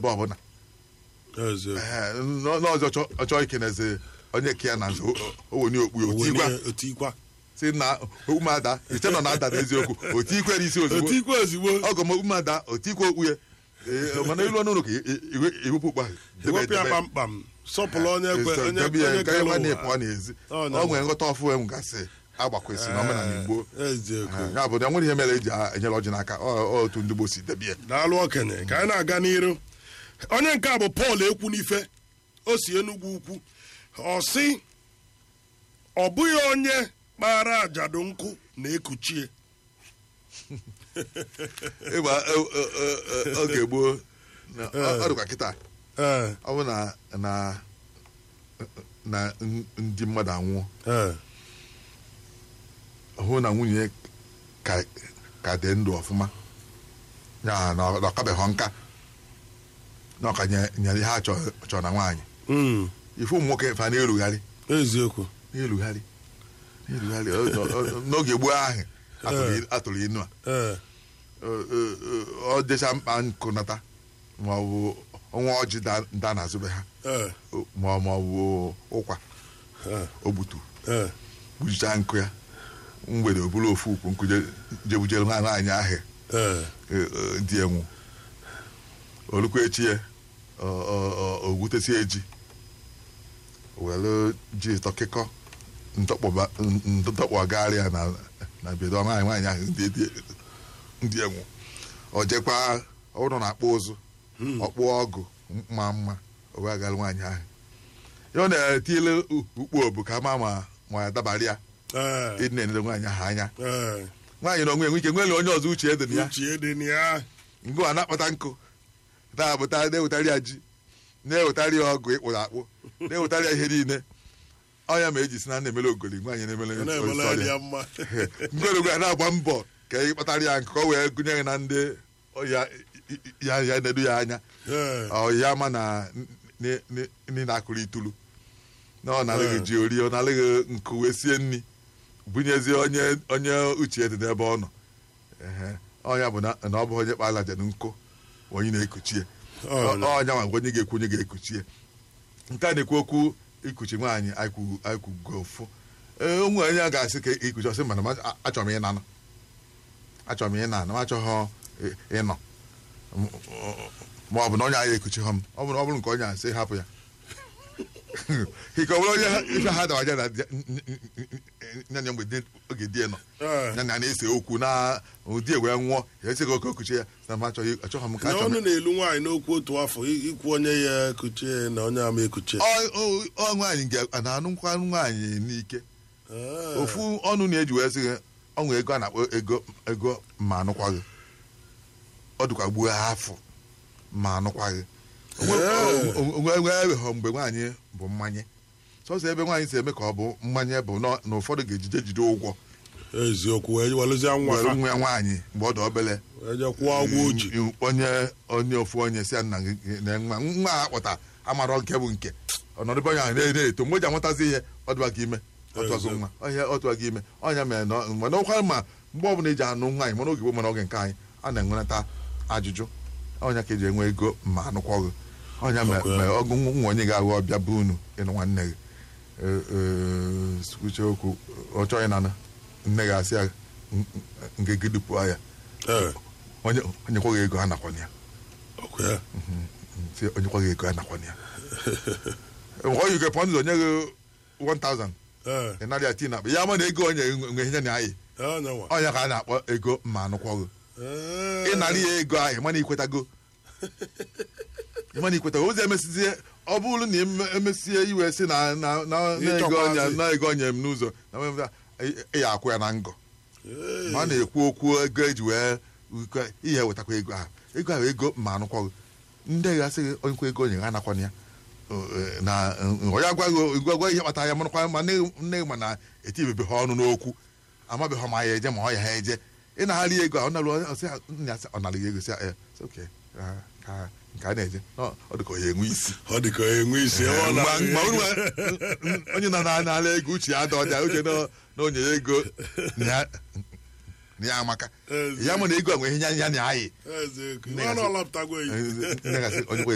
ebe ọbụla eziokwu Ee, n- n'ọzọ chọ- ọ chọọ ikenezi onye ke ya na nze owenye okpu ya otikwa Owenye- otikwa si na ụmụada iche nọ na ada n'eziokwu otikwe n'isi ozugbo otikwa ozugbo ọgọ m ụmụada otikwe okpu ya Ee, mana ilu ọnụ ụlọ ka iwepụ ụkpa ewepụ ya kpamkpam sọpụrụ onye kwe onye onye kere pụọ ụwa n'ezi Ọ, ọ nwere nghọta ọfụ em gasị agbakwesị na omenala igbo eziokwu ya bụ na nwere ihe mere eji enyere ọjị n'aka ọ ọ otu ndị Igbo si debie daalụ okenye ka anyị na-aga n'iru onye nke a bụ Pọl ekwu n'ife o si Enugwu ukwu ọ sị ọ bụghị onye kpara ajadu nkụ na-ekuchie ịgba e- e- e- e- oge gboo na- ọ ọ dịkwa kịta ee ọ bụ na na na n- ndị mmadụ anwụọ ee hụ na nwunye ka ka dị ndụ ọfụma ya na ọ kabeghị nka na ọka nye- nyere ihe a chọ- chọrọ na nwaanyị mm, ife ụmụ nwoke fa na-erugharị eziokwu na-erugharị na-erugharị Ọ- ọ- ọ- n'oge gboo ahụ atụrụ- atụrụ inu a ee Ọ- ọ- ọ- ọ dịcha mkpa nkụnata ma ọ bụ ọnwa ọjị da- da n'azụbe ha ee ma ọ ma ọ bụ ụkwa ee o gbutu ee gbujicha nkụ ya mgbede o buru ofu ukwu nkụ je- jebujere nwa nwaanyị ahụ ee e- e, dị enwu olukwa echi ya ọ- ọ- ọ- o gwutesie ji were ji tọkịkọ ntọkpọgharịa na na bedo nwaanyị nwaanyị ahụ ndị dị- ndị enwu o jekwa ọ bụrụ na akpụ ụzụ ọkpụ ọgụ mma mma o wee gara nwaanyị ahụ ya ọ na-etinyele ukpu obu ka ama ma ma ya dabara ya ee ịdị na-enere nwaanyị ahụ anya ee nwaanyị na onwe enwe ike nwere onye ọzọ uche dị na ya uche dị na ya ngụ a na-akpata nkụ na-abụta na-ewetara ya ji na-ewetara ya ọgụ ịkpụrụ akpụ na-ewetara ya ihe niile ọnya ma eji si na na-emere ogoli nwaanyị na-emere ọ na-emela nsọ ya ya mma ngwere a na-agba mbọ ka ị kpatara ya nkụ ka o wee gụnye ya na ndị ya ya ya na-edu ya anya ee ọ ya ma na ndị na-akụrụ itulu na ọ na-alịghị ji ori ọ na-alịghị nkụ wee sie nri bunyezie onye onye uche dị n'ebe ọ nọ Ehe. ọnya bụ na na ọ bụ onye kpara aja nkụ onye na-ekuchie Ọ, na- ọnya nwa onye ga-ekwu onye ga-ekuchie nke a na-ekwu okwu ikuchi nwaanyị akwụgo ofu ee ụmụ onye a ga-asị ka ikuchi ọsị mana m a- achọrọ m ịnanụ achọrọ m ịna m achọghọ ị- ịnọ ma ọ bụ na onye anyị ekuchi ha m ọ bụrụ ọ bụrụ nke onye a sị hapụ ya ike ọ bụrụ onye ha- ife ha dawaja na nyanya mgbe di- oge die nọ ee ya na na-ese okwu na ụdị e wee nwụọ ya esighị oke okuchi ya na m achọghị achọghọ m ka na achọrọ ọnụ m na-elu nwaanyị n'okwu otu afọ i- ikwu onye ya ekuchie na onye ama ekuchie Ọ- ọ- ọ nwaanyị ga- a na-anụ nkwa nwaanyị n'ike Ee. ofu ọnụ na-eji wee sị gị ọnwụ ego a na-akpọ ego ego ma anụkwaghị ọ dịkwa gbuo afọ ma anụkwaghị enweghị mgbe nwaanyị bụ mmanye sọsọ ebe nwaanyị si eme ka ọ bụ mmanye bụ nọ- na ụfọdụ ga-ejide jide ụgwọ eziokwu wee welụzie nwa were ha nwa ya nwaanyị mgbe ọ dị obele wee je kwụọ ụgwọ o ji onye onye ofu onye si ya nna gị na nwa nwa a kpọta amarọ nke bụ nke ọnọdụbe onye ahụ na- na-eto mgbe o ji amụtazi ihe ọ dịwa gị ime ọtụwagị nwa ọhịa ọtụwa gị ime ọnya mere na mana ọkwa ma mgbe ọbụla eji anụ nwaanyị mana oge gboo mana oge nke anyị a na-enwenata ajụjụ ọnya ka eji enwe ego ma anụkwọghị ọnya mere Okay. mere ọgụ nwa onye ga-aghọ ọbịa bụ unu ịnụ nwanne gị Ee, ee, kwuchie okwu ọ chọghị na nne gị asị ya "N- n- nke gị dupụọ ya ee onye onye kwaghị ego a nakwana ya ọkwa ya si onye kwaghị ego a nakwana ya ọ yi gepọ ndụ onye gị 1000 ee ị narị ati na akpa ya ma na ego onye nwe ihe na anyị onye nwa ọnya ka a na-akpọ ego ma anụkwọghị Ee. ịnarị ya ego ahụ ịmana ikwetago ịmana ikwetago ụzọ emesizie ọ bụrụ na eme- emesie iwe si na na na na ego onye Ịchọkwazi. na ego onye m n'ụzọ na mmemme ị ya akwụ ya na ngọ Ee. ma a na-ekwu okwu ego eji wee wikwa- ihe wetakwa ego ahụ ego ahụ ego ma anụkwaghị ndị ga-asị gị onye kwa ego onye ha nakwana ya Ee, na eh, onye agwaghị gwa ihe kpatara ya manụkwa ma nne nne gị ma na etibebe ha ọnụ n'okwu amabeghị ma ya eje ma ọ ya ha eje ịnagharị ego ahụ narụ ọsị ha, nna ya sị, ọ narị gị ego sị ya, "Eh, it's okay. Ah, ka nke a na-eje Ọ- ọ dị ka ọ ya enwe isi ọ dị ka enwe isi ọ Ma- na- ma unu nwe- onye nọ na- n'ala ego uche ya ada ọja uche na na onye ya ego na ya- na ya amaka Ezi. ya mụ na ego a nwere ihe ya ya na ayị Eziokwu. Nne ọ ya na sị- ọlọpụtago ya nne gasị onye kwe